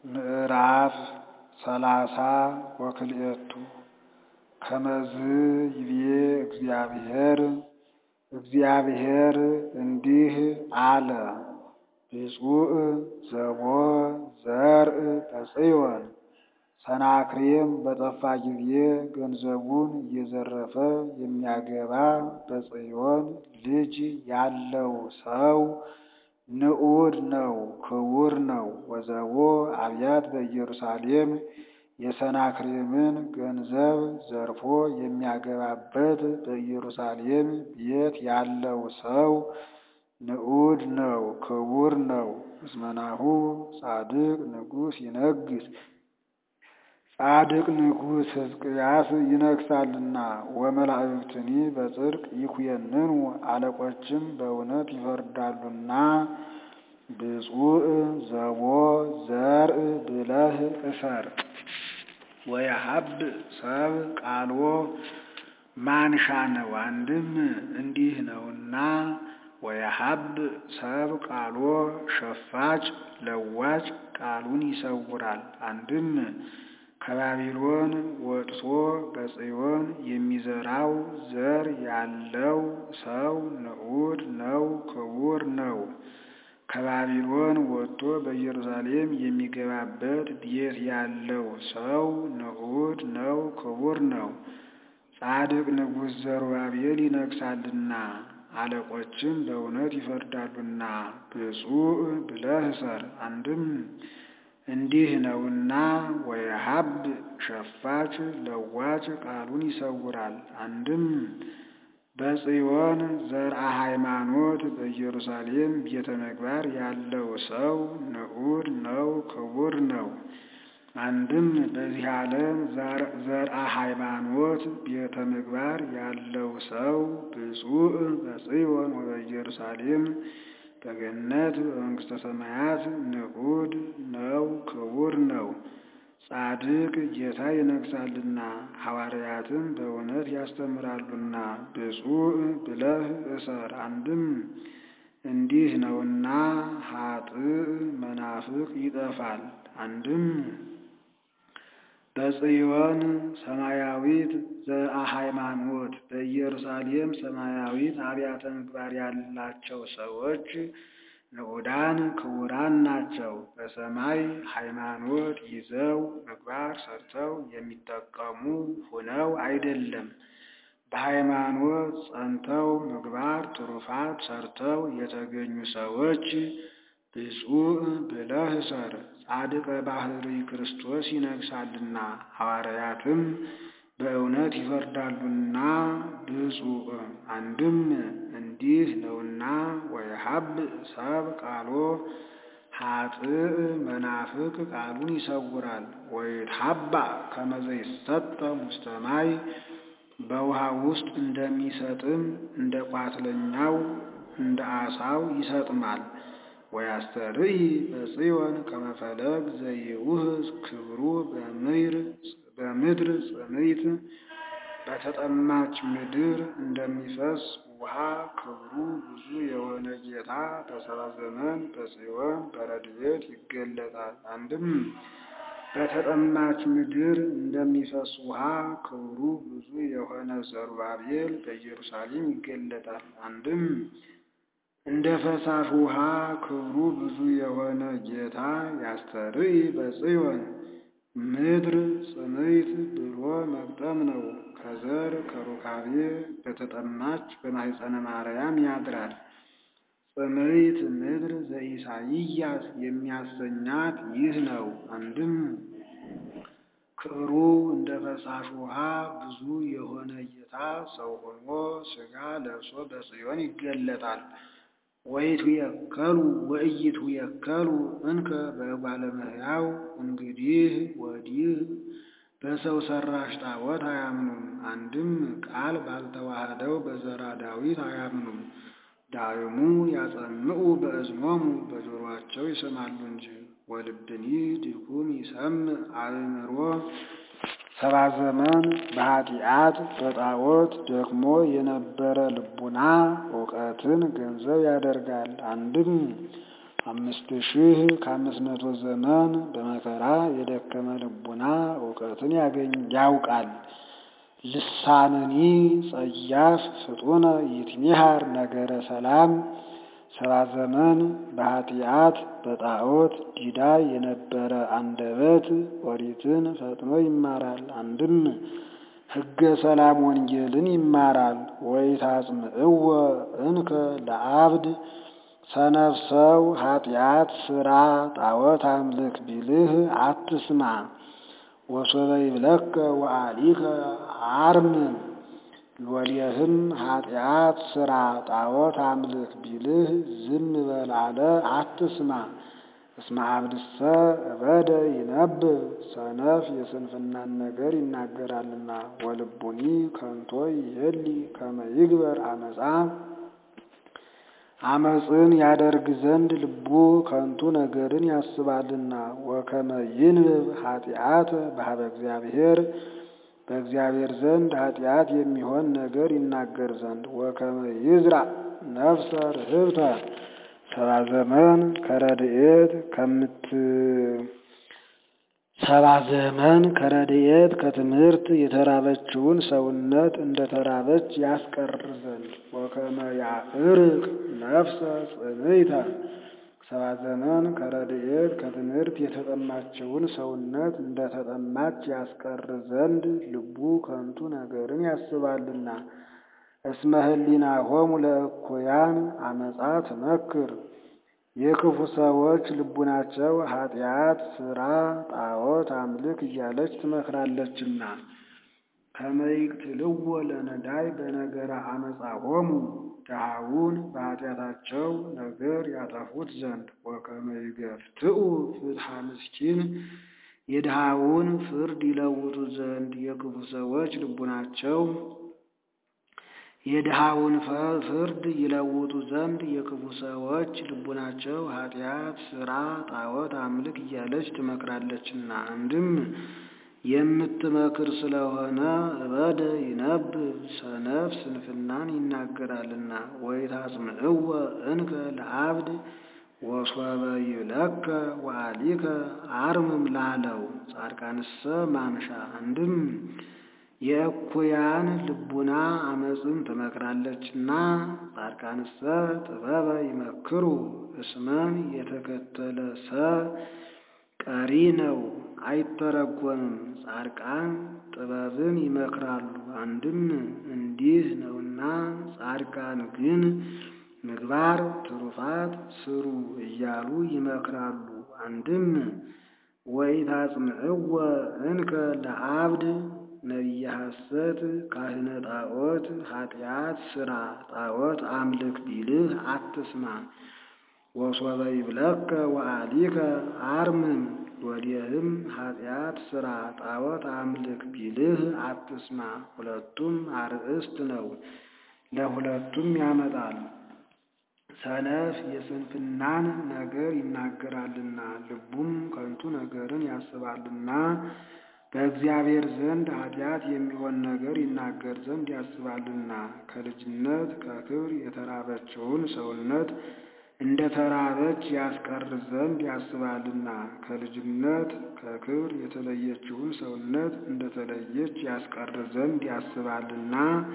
ምዕራፍ ሰላሳ ወክልኤቱ ከመዝ ይቤ እግዚአብሔር እግዚአብሔር እንዲህ አለ ብፁዕ ዘቦ ዘርእ በጽዮን ሰናክሬም በጠፋ ጊዜ ገንዘቡን እየዘረፈ የሚያገባ በጽዮን ልጅ ያለው ሰው ንዑድ ነው፣ ክቡር ነው። ወዘቦ አብያት በኢየሩሳሌም የሰናክሬምን ገንዘብ ዘርፎ የሚያገባበት በኢየሩሳሌም ቤት ያለው ሰው ንዑድ ነው፣ ክቡር ነው። እስመናሁ ጻድቅ ንጉሥ ይነግሥ ጻድቅ ንጉሥ ሕዝቅያስ ይነግሣልና። ወመላእክትኒ በጽድቅ ይኩየንኑ አለቆችም በእውነት ይፈርዳሉና። ብፁዕ ዘቦ ዘርእ ብለህ እሰር ወየሀብ ሰብ ቃልዎ ማንሻ ነው። አንድም እንዲህ ነውና ወየሀብ ሰብ ቃልዎ ሸፋጭ ለዋጭ ቃሉን ይሰውራል። አንድም ከባቢሎን ወጥቶ በጽዮን የሚዘራው ዘር ያለው ሰው ንዑድ ነው፣ ክቡር ነው። ከባቢሎን ወጥቶ በኢየሩሳሌም የሚገባበት ቤት ያለው ሰው ንዑድ ነው፣ ክቡር ነው። ጻድቅ ንጉሥ ዘሩባቤል ይነግሣልና አለቆችም በእውነት ይፈርዳሉና። ብፁዕ ብለህ እሰር አንድም እንዲህ ነውና ወየሀብ ሸፋች ለዋጭ ቃሉን ይሰውራል። አንድም በጽዮን ዘርአ ሃይማኖት በኢየሩሳሌም ቤተ ምግባር ያለው ሰው ንዑድ ነው፣ ክቡር ነው። አንድም በዚህ ዓለም ዘርአ ሃይማኖት ቤተ ምግባር ያለው ሰው ብፁዕ በጽዮን ወበኢየሩሳሌም በገነት በመንግሥተ ሰማያት ንዑድ ነው፣ ክቡር ነው። ጻድቅ ጌታ ይነግሣልና ሐዋርያትም በእውነት ያስተምራሉና። ብፁዕ ብለህ እሰር አንድም እንዲህ ነውና ኃጥእ መናፍቅ ይጠፋል። አንድም በጽዮን ሰማያዊት ዘርአ ሃይማኖት በኢየሩሳሌም ሰማያዊት አብያተ ምግባር ያላቸው ሰዎች ንዑዳን ክቡራን ናቸው። በሰማይ ሃይማኖት ይዘው ምግባር ሰርተው የሚጠቀሙ ሁነው አይደለም። በሃይማኖት ጸንተው ምግባር ትሩፋት ሰርተው የተገኙ ሰዎች ብፁዕ ብለህ እሰር። ጻድቀ ባህሪ ክርስቶስ ይነግሣልና ሐዋርያትም በእውነት ይፈርዳሉና። ብፁዕ አንድም እንዲህ ነውና ወየሀብ ሰብ ቃሎ ኃጥእ መናፍቅ ቃሉን ይሰውራል። ወይትሀባ ከመ ዘይሰጠ ውስተ ማይ በውሃ ውስጥ እንደሚሰጥም እንደ ቋትለኛው እንደ አሳው ይሰጥማል። ወያስተርኢ በጽዮን ከመፈለግ ዘይውህዝ ክብሩ በምድር ጽምይት በተጠማች ምድር እንደሚፈስ ውሃ ክብሩ ብዙ የሆነ ጌታ በሰባ ዘመን በጽዮን በረድኤት ይገለጣል። አንድም በተጠማች ምድር እንደሚፈስ ውሃ ክብሩ ብዙ የሆነ ዘሩባቤል በኢየሩሳሌም ይገለጣል። አንድም እንደ ፈሳሽ ውሃ ክብሩ ብዙ የሆነ ጌታ ያስተርኢ በጽዮን ምድር ጽምይት ብሎ መግጠም ነው። ከዘር ከሩካቤ በተጠማች በማኅፀነ ማርያም ያድራል። ጽምይት ምድር ዘኢሳይያስ የሚያሰኛት ይህ ነው። አንድም ክብሩ እንደ ፈሳሽ ውሃ ብዙ የሆነ ጌታ ሰው ሆኖ ሥጋ ለብሶ በጽዮን ይገለጣል። ወይቱ የከሉ ወእይቱ የከሉ እንከ በእጓለ እመሕያው እንግዲህ ወዲህ በሰው ሰራሽ ጣዖት አያምኑም። አንድም ቃል ባልተዋህደው በዘራ ዳዊት አያምኑም። ዳይሙ ያጸምዑ በእዝኖሙ በጆሮአቸው ይሰማሉ እንጂ ወልብኒ ድኩም ይሰምዕ አእምሮ ሰባ ዘመን በኃጢአት በጣዖት ደክሞ የነበረ ልቡና እውቀትን ገንዘብ ያደርጋል። አንድም አምስት ሺህ ከአምስት መቶ ዘመን በመከራ የደከመ ልቡና እውቀትን ያውቃል። ልሳንኒ ጸያፍ ፍጡነ ይትሚሃር ነገረ ሰላም ሰባ ዘመን በኃጢአት በጣዖት ዲዳ የነበረ አንደበት ኦሪትን ፈጥኖ ይማራል። አንድም ሕገ ሰላም ወንጌልን ይማራል። ወይታጽምዕወ እንከ ለአብድ ሰነፍ ሰው ኃጢአት ስራ ጣዖት አምልክ ቢልህ አትስማ። ወሶበ ይብለከ ወአሊከ አርምም ሎሌህም ኃጢአት ስራ ጣዖት አምልክ ቢልህ ዝም በል አለ አትስማ። እስመ አብድሰ እበደ ይነብብ ሰነፍ የስንፍናን ነገር ይናገራልና። ወልቡኒ ከንቶ ይሄሊ ከመ ይግበር አመፃ አመፅን ያደርግ ዘንድ ልቡ ከንቱ ነገርን ያስባልና። ወከመ ይንብብ ኃጢአት በሀበ እግዚአብሔር በእግዚአብሔር ዘንድ ኃጢአት የሚሆን ነገር ይናገር ዘንድ። ወከመ ይዝራእ ነፍሰ ርህብተ ሰባ ዘመን ከረድኤት ከምት ሰባ ዘመን ከረድኤት ከትምህርት የተራበችውን ሰውነት እንደ ተራበች ያስቀር ዘንድ። ወከመ ያዕርቅ ነፍሰ ጽንዕተ ሰባ ዘመን ከረድኤት ከትምህርት የተጠማችውን ሰውነት እንደ ተጠማች ያስቀር ዘንድ ልቡ ከንቱ ነገርን ያስባልና። እስመ ህሊናሆሙ ለእኩያን አመፃ ትመክር የክፉ ሰዎች ልቡናቸው ኃጢአት ስራ ጣዖት አምልክ እያለች ትመክራለችና። ከመ ይቅትልዎ ለነዳይ በነገረ አመፃሆሙ ድሃውን በኃጢአታቸው ነገር ያጠፉት ዘንድ። ወከመ ይገፍትኡ ፍትሐ ምስኪን የድሃውን ፍርድ ይለውጡ ዘንድ የክፉ ሰዎች ልቡናቸው የድሃውን ፍርድ ይለውጡ ዘንድ የክፉ ሰዎች ልቡናቸው ኃጢአት ስራ ጣዖት አምልክ እያለች ትመክራለችና። አንድም የምትመክር ስለሆነ እበደ ይነብብ ሰነፍ ስንፍናን ይናገራልና። ወይታጽምዕወ እንከ ለአብድ ወሶበ ይብለከ ወአሊከ አርምም ላለው ጻድቃንሰ ማምሻ አንድም የእኩያን ልቡና አመፅን ትመክራለችና። ጻድቃንሰ ጥበበ ይመክሩ እስመን የተከተለ ሰ ቀሪ ነው አይተረጎምም። ጻድቃን ጥበብን ይመክራሉ። አንድም እንዲህ ነውና ጻድቃን ግን ምግባር ትሩፋት ስሩ እያሉ ይመክራሉ። አንድም ወኢታጽምዕወ እንከ ለአብድ ነቢየ ሐሰት ካህነ ጣዖት ኃጢአት ስራ ጣዖት አምልክ ቢልህ አትስማ። ወሶበ ይብለከ ወአሊከ አርምም ወዲህም ኃጢአት ስራ ጣዖት አምልክ ቢልህ አትስማ። ሁለቱም አርእስት ነው፣ ለሁለቱም ያመጣል። ሰነፍ የስንፍናን ነገር ይናገራልና ልቡም ከንቱ ነገርን ያስባልና በእግዚአብሔር ዘንድ ኃጢአት የሚሆን ነገር ይናገር ዘንድ ያስባልና። ከልጅነት ከክብር የተራበችውን ሰውነት እንደ ተራበች ያስቀር ዘንድ ያስባልና። ከልጅነት ከክብር የተለየችውን ሰውነት እንደ ተለየች ያስቀር ዘንድ ያስባልና።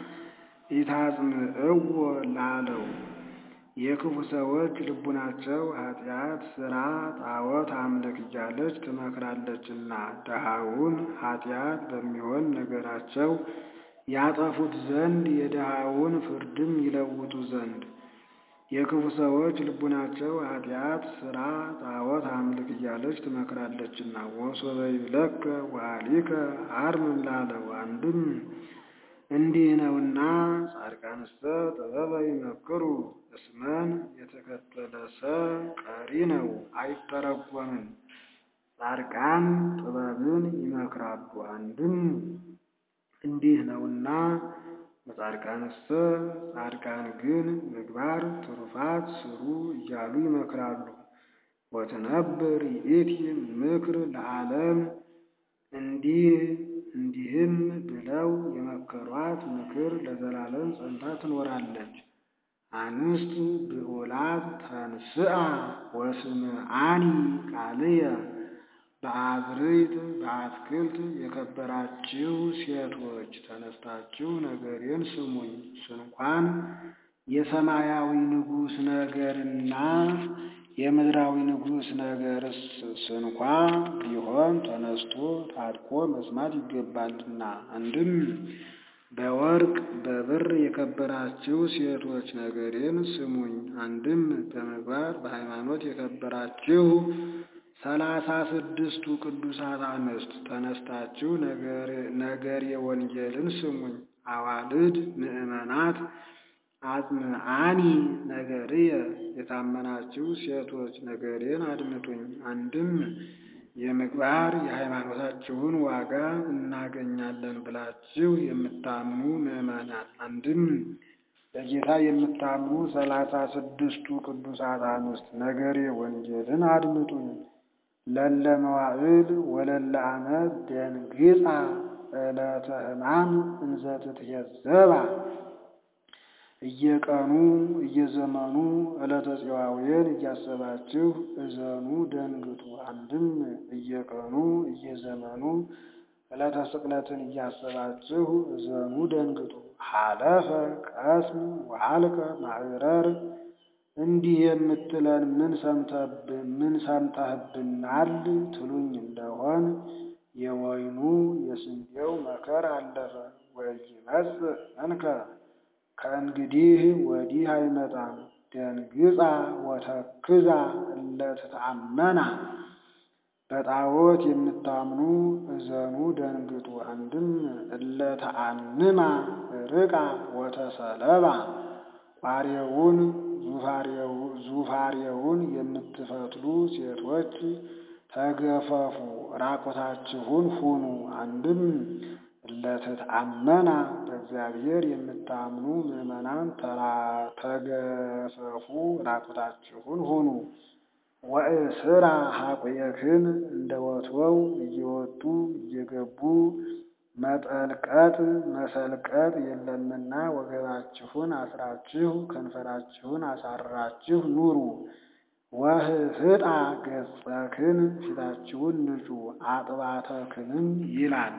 ኢታጽምዕዎ ላለው የክፉ ሰዎች ልቡናቸው ኃጢአት ስራ ጣዖት አምልክ እያለች ትመክራለችና ድሃውን ኃጢአት በሚሆን ነገራቸው ያጠፉት ዘንድ የድሃውን ፍርድም ይለውጡ ዘንድ የክፉ ሰዎች ልቡናቸው ኃጢአት ስራ ጣዖት አምልክ እያለች ትመክራለችና። ወሶበ ይብለከ ወአሊከ አርምም ላለው አንድም እንዲህ ነውና ጻድቃንሰ ጥበበ ይመክሩ እስመን የተከተለ ሰ ቀሪ ነው አይተረጎምም። ጻድቃን ጥበብን ይመክራሉ። አንድም እንዲህ ነውና በጻድቃንሰ ጻድቃን ግን ምግባር ትሩፋት ስሩ እያሉ ይመክራሉ። ወትነብር ይእቲ ምክር ለዓለም እንዲህ እንዲህም ብለው የመከሯት ምክር ለዘላለም ጸንታ ትኖራለች። አንስት ብዑላት ተንስአ ወስምዓኒ ቃልየ በአዝርዕት በአትክልት የከበራችሁ ሴቶች ተነስታችሁ ነገሬን ስሙኝ። ስንኳን የሰማያዊ ንጉሥ ነገርና የምድራዊ ንጉሥ ነገርስ ስንኳ ቢሆን ተነስቶ ታጥቆ መስማት ይገባልና። አንድም በወርቅ በብር የከበራችሁ ሴቶች ነገሬን ስሙኝ። አንድም በምግባር በሃይማኖት የከበራችሁ ሰላሳ ስድስቱ ቅዱሳት አንስት ተነስታችሁ ነገሬ ወንጌልን ስሙኝ። አዋልድ ምእመናት አጽምዓኒ ነገርየ የታመናችሁ ሴቶች ነገሬን አድምጡኝ። አንድም የምግባር የሃይማኖታችሁን ዋጋ እናገኛለን ብላችሁ የምታምኑ ምዕመናን፣ አንድም በጌታ የምታምኑ ሰላሳ ስድስቱ ቅዱሳት አንስት ነገሬ ወንጌልን አድምጡኝ። ለለ መዋዕል ወለለ ዓመት ደንግጻ ዕለተ ሕማም እንዘ ትትየዘባ እየቀኑ እየዘመኑ ዕለተ ጽዋዌን እያሰባችሁ እዘኑ ደንግጡ። አንድም እየቀኑ እየዘመኑ ዕለተ ስቅለትን እያሰባችሁ እዘኑ ደንግጡ። ሀለፈ ቀስም ወሀልቀ ማዕረር እንዲህ የምትለን ምን ሰምተህብናል ትሉኝ እንደሆን የወይኑ የስንዴው መከር አለፈ። ወኢይመጽእ እንከ ከእንግዲህ ወዲህ አይመጣም። ደንግጻ ወተክዛ እለትታመና በጣዖት የምታምኑ እዘኑ ደንግጡ። አንድም እለተአንማ ርቃ ወተሰለባ ቋሬውን ዙፋሬውን የምትፈትሉ ሴቶች ተገፈፉ፣ ራቆታችሁን ሁኑ። አንድም እለትትአመና በእግዚአብሔር የምታምኑ ምዕመናን ተገፈፉ፣ ራቆታችሁን ሁኑ። ወእስራ ሐቁየክን እንደ ወትወው እየወጡ እየገቡ መጠልቀጥ መሰልቀጥ የለምና ወገባችሁን አስራችሁ ከንፈራችሁን አሳራችሁ ኑሩ። ወህፍጣ ገጸክን ፊታችሁን ንጩ፣ አጥባተክንም ይላል።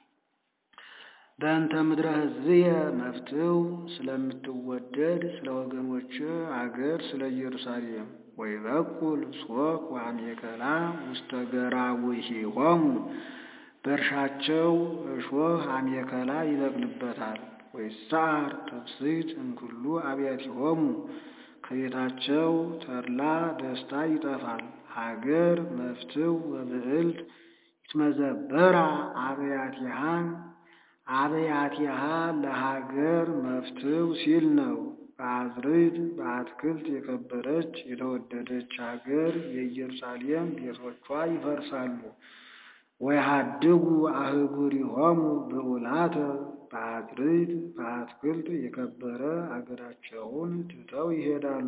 በእንተ ምድረ ሕዝብየ መፍትው ስለምትወደድ ስለ ወገኖች አገር ስለ ኢየሩሳሌም ወይበቁል ሶክ ወአሜከላ ውስተ ገራውሂሆሙ በእርሻቸው እሾህ አሜከላ ይበቅልበታል። ወይሳር ተብስት እምኩሉ አብያቲሆሙ ከቤታቸው ተድላ ደስታ ይጠፋል። ሀገር መፍትው ወብዕልት ይትመዘበራ አብያቲሃ አብያቲሃ ለሀገር መፍትው ሲል ነው። በአዝርዕት በአትክልት የከበረች የተወደደች ሀገር የኢየሩሳሌም ቤቶቿ ይፈርሳሉ። ወይሃድጉ አህጉሪሆሙ ብዑላተ በአዝርዕት በአትክልት የከበረ አገራቸውን ትተው ይሄዳሉ።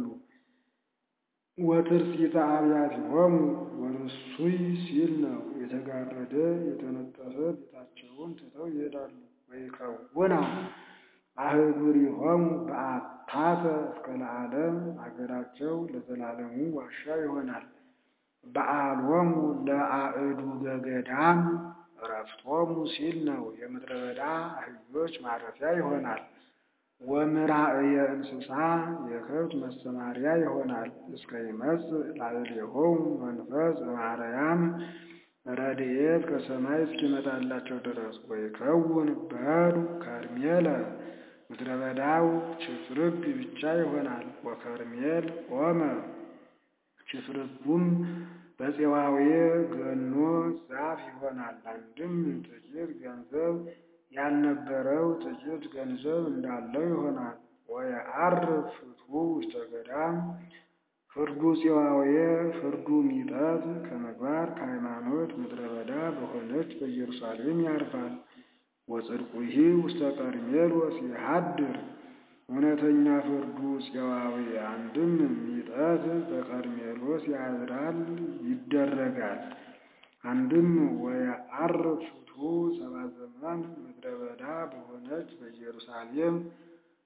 ወትርሲተ አብያቲሆሙ ወርሱይ ሲል ነው። የተጋረደ የተነጠፈ ቤታቸውን ትተው ይሄዳሉ። ወይከውና አህጉሪሆሙ በአታተ እስከ ለዓለም አገራቸው ለዘላለሙ ዋሻ ይሆናል። በዓሎሙ ለአእዱገ ገዳም ዕረፍቶሙ ሲል ነው። የምድረ በዳ አህዮች ማረፊያ ይሆናል። ወምራእየ እንስሳ የከብት መሰማሪያ ይሆናል። እስከ ይመጽእ ላዕሌሆሙ መንፈስ እምአርያም ረድኤት ከሰማይ እስኪመጣላቸው ድረስ ወይከውን በዱ ከርሜለ ምድረ በዳው ችፍርግ ብቻ ይሆናል። ወከርሜል ኦመ ችፍርጉም በፄዋዌ ገኖ ዛፍ ይሆናል። አንድም ጥቂት ገንዘብ ያልነበረው ጥቂት ገንዘብ እንዳለው ይሆናል። ወየዐርፍ ፍትሑ ውስተ ገዳም ፍርዱ ፄዋዌ ፍርዱ ሚጠት ከምግባር ከሃይማኖት ምድረ በዳ በሆነች በኢየሩሳሌም ያርፋል። ወጽድቁሂ ውስተ ቀርሜሎስ ይሃድር እውነተኛ ፍርዱ ፄዋዌ አንድም ሚጠት በቀርሜሎስ ያድራል ይደረጋል። አንድም ወየዐርፍ ፍትሑ ሰብአ ዘመን ምድረ በዳ በሆነች በኢየሩሳሌም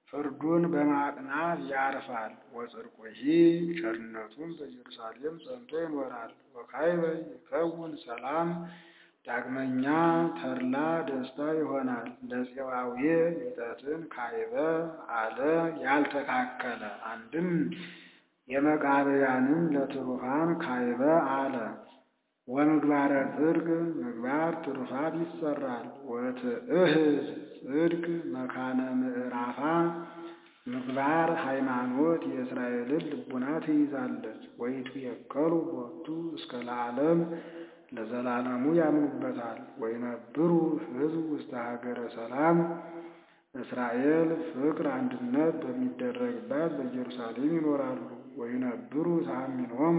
ፍርዱን በማቅናት ያርፋል። ወጽድቁሂ ቸርነቱን በኢየሩሳሌም ጸንቶ ይኖራል። ወካዕበ ይከውን ሰላም ዳግመኛ ተድላ ደስታ ይሆናል። ለፄዋውየ ሚጠትን ካዕበ አለ ያልተካከለ አንድም የመቃብያንን ለትሩፋን ካዕበ አለ። ወምግባረ ጽድቅ ምግባር ትሩፋት ይሰራል። ወትእህዝ ጽድቅ መካነ ምዕራፋ ምግባር ሃይማኖት የእስራኤልን ልቡና ትይዛለች። ወይትየከሉ ቦቱ እስከ ለዓለም ለዘላለሙ ያምኑበታል። ወይነብሩ ሕዝብ ውስተ ሀገረ ሰላም እስራኤል ፍቅር አንድነት በሚደረግባት በኢየሩሳሌም ይኖራሉ። ወይነብሩ ተአሚኖሙ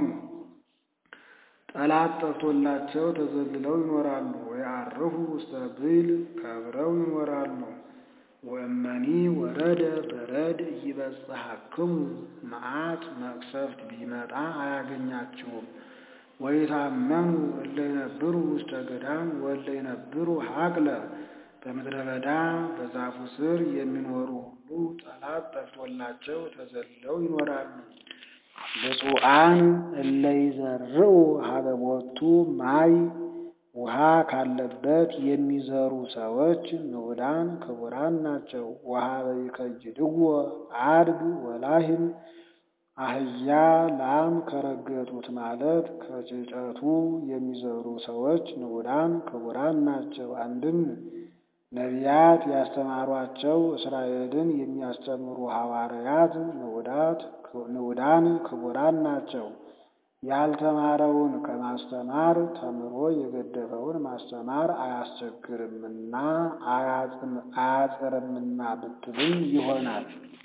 ጠላት ጠፍቶላቸው ተዘልለው ይኖራሉ። ወይዐርፉ ውስተ ብይል ከብረው ይኖራሉ። ወእመኒ ወረደ በረድ ኢይበጽሐክሙ መዓት መቅሰፍት ቢመጣ አያገኛችሁም። ወይታመኑ እለ ይነብሩ ውስተ ገዳም ወእለ ይነብሩ ሀቅለ በምድረ በዳ በዛፉ ስር የሚኖሩ ሁሉ ጠላት ጠፍቶላቸው ተዘልለው ይኖራሉ። ብፁዓን እለ ይዘርኡ ሀበ ቦቱ ማይ ውሃ ካለበት የሚዘሩ ሰዎች ንዑዳን ክቡራን ናቸው። ወሀበ ይከይድዎ አድግ ወላህም አህያ ላም ከረገጡት ማለት ከጭጨቱ የሚዘሩ ሰዎች ንዑዳን ክቡራን ናቸው። አንድም ነቢያት ያስተማሯቸው እስራኤልን የሚያስተምሩ ሐዋርያት ንዑዳን ክቡራን ናቸው። ያልተማረውን ከማስተማር ተምሮ የገደፈውን ማስተማር አያስቸግርምና አያጽርምና ብትሉም ይሆናል።